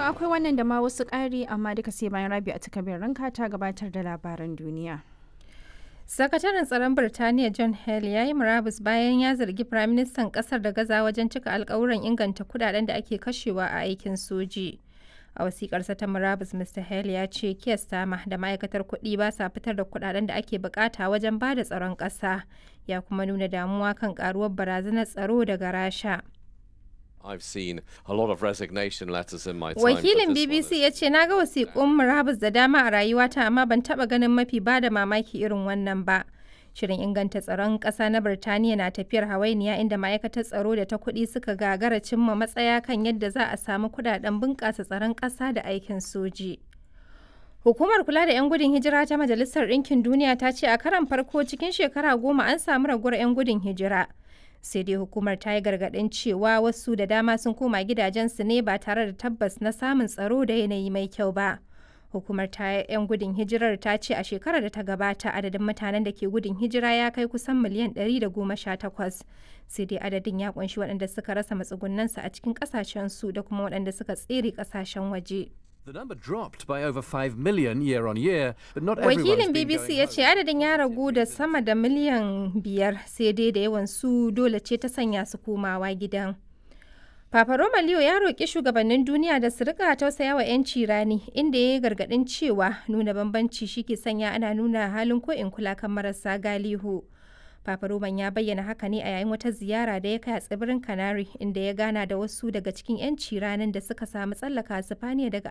akwai wannan da ma wasu ƙari amma duka sai bayan rabi a takabin ranka ta gabatar da labaran duniya. Sakataren tsaron Birtaniya John Hale ya yi murabus bayan ya zargi Firaministan ƙasar da gaza wajen cika alkawuran inganta kudaden da ake kashewa a aikin soji. A wasiƙarsa ta murabus Mr. Hale ya ce Keir Starmer da ma'aikatar kuɗi ba sa fitar da kudaden da ake bukata wajen ba da tsaron ƙasa. Ya kuma nuna damuwa kan ƙaruwar barazanar tsaro daga Rasha. I've seen a lot of resignation letters in my time. Wakilin BBC ya ce na ga wasiƙun murabus da dama a rayuwata amma ban taɓa ganin mafi ba da mamaki irin wannan ba. Shirin inganta tsaron ƙasa na Birtaniya na tafiyar hawainiya inda ma'aikatar tsaro da ta kuɗi suka gagara cimma matsaya kan yadda za a samu kuɗaɗen bunƙasa tsaron ƙasa da aikin soji. Hukumar kula da 'yan gudun hijira ta Majalisar Ɗinkin Duniya ta ce a karan farko cikin shekara goma an samu raguwar 'yan gudun hijira. sai dai hukumar ta yi gargaɗin cewa wasu da dama sun koma gidajensu ne ba tare da tabbas na samun tsaro da yanayi mai kyau ba hukumar ta 'yan gudun hijirar ta ce a shekarar da ta gabata adadin mutanen da ke gudun hijira ya kai kusan miliyan 118 sai dai adadin ya kunshi waɗanda suka rasa matsugunansu a cikin ƙasashensu da kuma waɗanda suka tsere ƙasashen waje. The number dropped by over 5 million year on year, but not everyone's Wakilin been BBC going ya home. ce adadin ya ragu da sama da miliyan biyar sai dai da yawan su dole ce ta sanya su komawa gidan. Papa Roma Leo ya roƙi shugabannin duniya da su rika tausaya wa 'yanci rani inda ya yi gargaɗin cewa nuna bambanci shi ke sanya ana nuna halin ko in kula kan marasa galihu. Papa Roman ya bayyana haka ne a yayin wata ziyara da ya kai a tsibirin Canary inda ya gana da wasu daga cikin 'yanci ranin da suka samu tsallaka Sifaniya daga